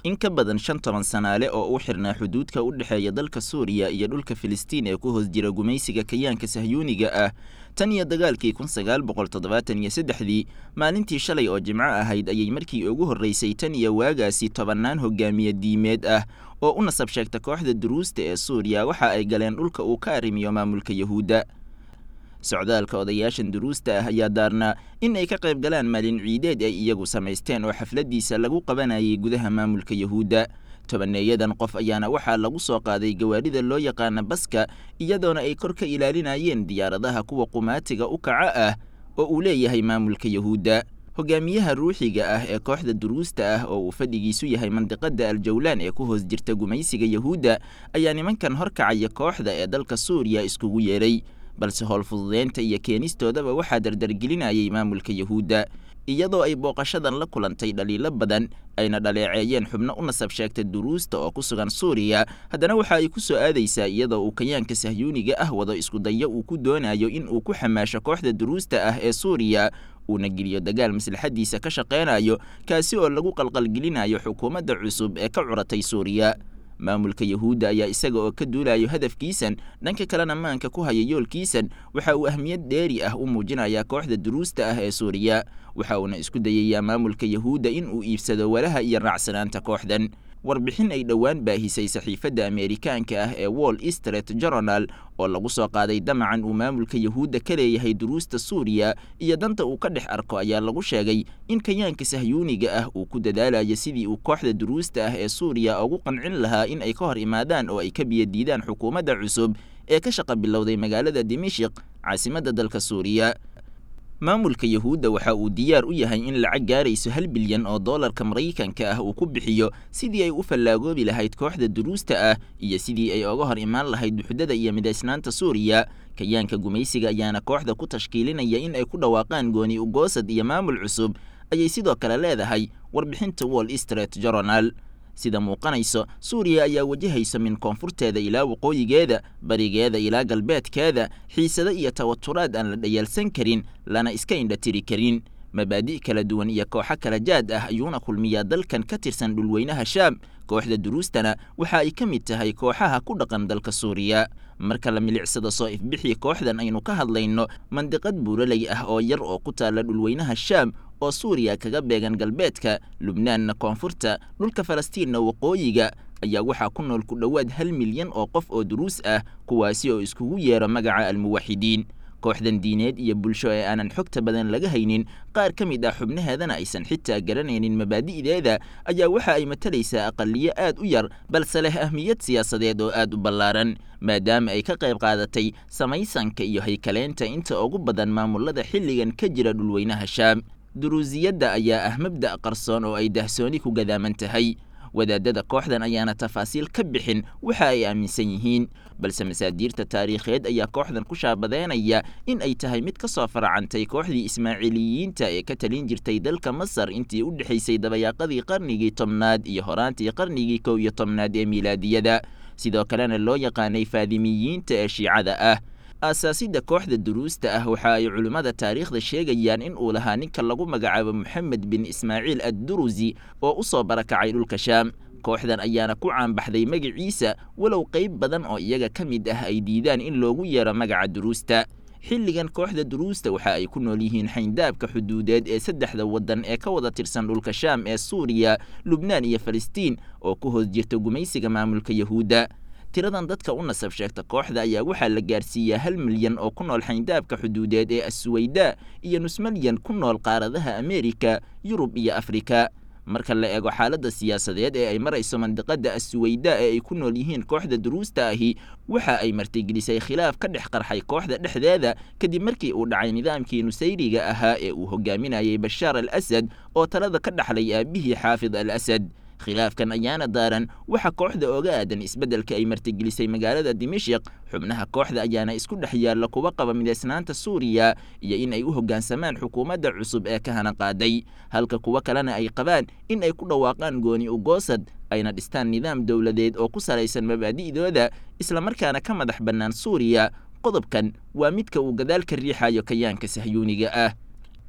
in ka badan shan toban sanaale oo u xirnaa xuduudka u dhexeeya dalka suuriya iyo dhulka filistiin ee ku hoos jira gumaysiga kayaanka sahyuuniga ah tan iyo dagaalkii kun sagaal boqol toddobaatan iyo saddexdii maalintii shalay oo jimco ahayd ayay markii ugu horreysay tan iyo waagaasi tobannaan hogaamiye diimeed ah oo u nasab sheegta kooxda duruusta ee suuriya waxa ay galeen dhulka uu ka arrimiyo maamulka yahuudda socdaalka odayaashan duruusta ah ayaa daarnaa in ay ka qayb galaan maalin ciideed ay iyagu samaysteen oo xafladdiisa lagu qabanayay gudaha maamulka yahuudda tobaneeyadan qof ayaana waxaa lagu soo qaaday gawaarida loo yaqaana baska iyadoona ay kor ka ilaalinayeen diyaaradaha kuwa qumaatiga u kaca ah oo uu leeyahay maamulka yahuudda hogaamiyaha ruuxiga ah ee kooxda duruusta ah oo uu fadhigiisu yahay mandiqada aljawlaan ee ku hoos jirta gumaysiga yahuudda ayaa nimankan horkacaya kooxda ee dalka suuriya iskugu yeedhay balse howlfududeynta iyo keenistoodaba waxaa dardargelinayay maamulka yahuudda iyadoo ay booqashadan la kulantay dhaliilo badan ayna dhaleeceeyeen xubno u nasab sheegta duruusta oo ku sugan suuriya haddana waxa ay ku soo aadaysaa iyadoo uu kayaanka sahyuuniga ah wado iskudayo uu ku doonayo in uu ku xamaasho kooxda duruusta ah ee suuriya uuna geliyo dagaal maslaxadiisa ka shaqaynayo kaasi oo lagu qalqalgelinayo xukuumadda cusub ee ka curatay suuriya maamulka yahuudda ayaa isaga oo ka duulayo hadafkiisan dhanka kalena maanka ku haya yoolkiisan waxa uu ahmiyad dheeri ah u muujinayaa kooxda duruusta ah ee suuriya waxa uuna isku dayayaa maamulka yahuudda in uu iibsado walaha iyo raacsanaanta kooxdan warbixin ay dhowaan baahisay saxiifadda ameerikaanka ah ee wall street journal oo lagu soo qaaday damacan uu maamulka yahuudda ka leeyahay duruusta suuriya iyo danta uu ka dhex arko ayaa lagu sheegay in kayaanka sahyuuniga ah uu ku dadaalayo sidii uu kooxda duruusta ah ee suuriya ugu qancin lahaa in ay ka hor imaadaan oo ay ka biyadiidaan xukuumadda cusub ee ka shaqa bilowday magaalada dimashik caasimadda dalka suuriya maamulka yahuudda waxa uu diyaar u yahay in lacag gaarayso hal bilyan oo doolarka maraykanka ah uu ku bixiyo sidii ay u fallaagoobi lahayd kooxda duruusta ah iyo sidii ay oga hor imaan lahayd duxdada iyo midaysnaanta suuriya kayaanka gumaysiga ayaana kooxda ku tashkiilinaya in ay ku dhawaaqaan gooni ugoosad iyo maamul cusub ayay sidoo kale leedahay warbixinta wall street journal sida muuqanayso suuriya ayaa wajahaysa min koonfurteeda ilaa waqooyigeeda barigeeda ilaa galbeedkeeda xiisado iyo tawaturaad aan la dhayaalsan karin lana iska indhatiri karin mabaadi' kala duwan iyo kooxo kala jaad ah ayuuna kulmiyaa dalkan ka tirsan dhulweynaha shaam kooxda duruustana waxa ay ka mid tahay kooxaha ku dhaqan dalka suuriya marka la milicsado soo ifbixii kooxdan aynu ka hadlayno mandiqad buuraley ah oo yar oo ku taalla dhulweynaha shaam oo suuriya kaga beegan galbeedka lubnaanna koonfurta dhulka falastiinna waqooyiga ayaa waxaa ku nool ku dhowaad hal milyan oo qof oo duruus ah kuwaasi oo iskugu yeero magaca almuwaxidiin kooxdan diineed iyo bulsho ee aanan xogta badan laga haynin qaar ka mid ah xubnaheedana aysan xitaa garanaynin mabaadi'deeda ayaa waxa ay matalaysaa aqaliyo aad u yar balse leh ahmiyad siyaasadeed oo aad u ballaaran maadaama ay ka qayb qaadatay samaysanka iyo haykaleynta inta ugu badan maamulada xilligan ka jira dhulweynaha shaam duruusiyadda ayaa ah mabda' qarsoon oo ay dahsooni ku gadaaman tahay wadaadada kooxdan ayaana tafaasiil ka bixin waxa ay aaminsan yihiin balse masaadiirta taariikheed ayaa kooxdan ku shaabadeynaya in ay tahay mid ka soo faracantay kooxdii ismaaciiliyiinta ee ka talin jirtay dalka masar intii u dhexaysay dabayaaqadii qarnigii tobnaad iyo horaantii qarnigii kow iyo tobnaad ee miilaadiyada sidoo kalena loo yaqaanay faadimiyiinta ee shiicada ah aasaasidda kooxda duruusta ah waxa ay culimmada taariikhda sheegayaan in uu lahaa ninka lagu magacaabo moxamed bin ismaaciil addurusi oo u soo barakacay dhulka shaam kooxdan ayaana ku caanbaxday magaciisa walow qayb badan oo iyaga ka mid ah ay diidaan in loogu yeero magaca duruusta xilligan kooxda duruusta waxa ay ku nool yihiin xayndaabka xuduudeed ee saddexda waddan ee ka wada tirsan dhulka shaam ee suuriya lubnaan iyo falastiin oo ku hoos jirta gumaysiga maamulka yahuudda tiradan dadka u nasab sheegta kooxda ayaa waxaa la gaarsiiyaa hal milyan oo ku nool xayndaabka xuduudeed ee assuweyda iyo nus milyan ku nool qaaradaha ameerika yurub iyo afrika marka la eego xaaladda siyaasadeed ee ay marayso mandiqada assuweyda ee ay ku nool yihiin kooxda duruusta ahi waxa ay martigelisay khilaaf ka dhex qarxay kooxda dhexdeeda kadib markii uu dhacay nidaamkii nusayriga ahaa ee uu hogaaminayay bashaar al asad oo talada ka dhaxlay aabihii xaafid al asad khilaafkan ayaana daaran waxa kooxda oga aadan isbeddelka ay martigelisay magaalada dimashik xubnaha kooxda ayaana isku dhex yaalla kuwa qaba midaysnaanta suuriya iyo in ay u hoggaansamaan xukuumadda cusub ee ka hana qaaday halka kuwo kalena ay qabaan in ay ku dhawaaqaan gooni ugoosad ayna dhistaan nidaam dowladeed oo ku salaysan mabaadi'dooda islamarkaana ka madax bannaan suuriya qodobkan waa midka uu gadaal ka riixayo kayaanka sahyuuniga ah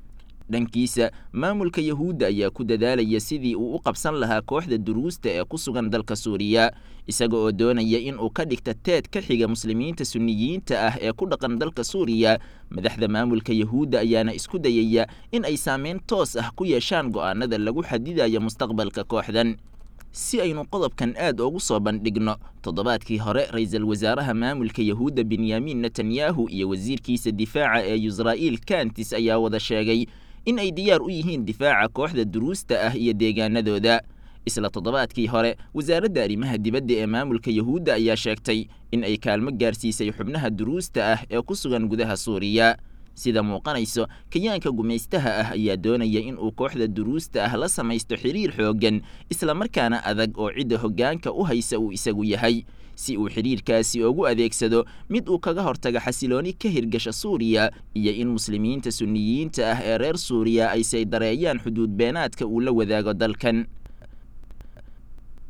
dhankiisa maamulka yahuudda ayaa ku dadaalaya sidii uu u qabsan lahaa kooxda duruusta ee ku sugan dalka suuriya isaga oo doonaya in uu ka dhigta teed ka xiga muslimiinta sunniyiinta ah ee ku dhaqan dalka suuriya madaxda maamulka yahuudda ayaana isku dayaya in ay saameyn toos ah ku yeeshaan go'aanada lagu xadidayo mustaqbalka kooxdan si aynu qodobkan aad ugu soo bandhigno toddobaadkii hore ra-iisul wasaaraha maamulka yahuudda benyamin netanyahu iyo wasiirkiisa difaaca ee yusra'iil kantis ayaa wada sheegay in ay diyaar u yihiin difaaca kooxda duruusta ah iyo deegaanadooda isla toddobaadkii hore wasaaradda arrimaha dibadda ee maamulka yahuudda ayaa sheegtay in ay kaalmo gaarsiisay xubnaha duruusta ah ee ku sugan gudaha suuriya sida muuqanayso kayaanka gumaystaha ah ayaa doonaya in uu kooxda duruusta ah la samaysto xiriir xooggan islamarkaana adag oo cidda hoggaanka u haysa uu isagu yahay si uu xidhiirkaasi ugu adeegsado mid uu kaga hortaga xasilooni ka hirgasha suuriya iyo in muslimiinta sunniyiinta ah ee reer suuriya ay saydareeyaan xuduud beenaadka uu la wadaago dalkan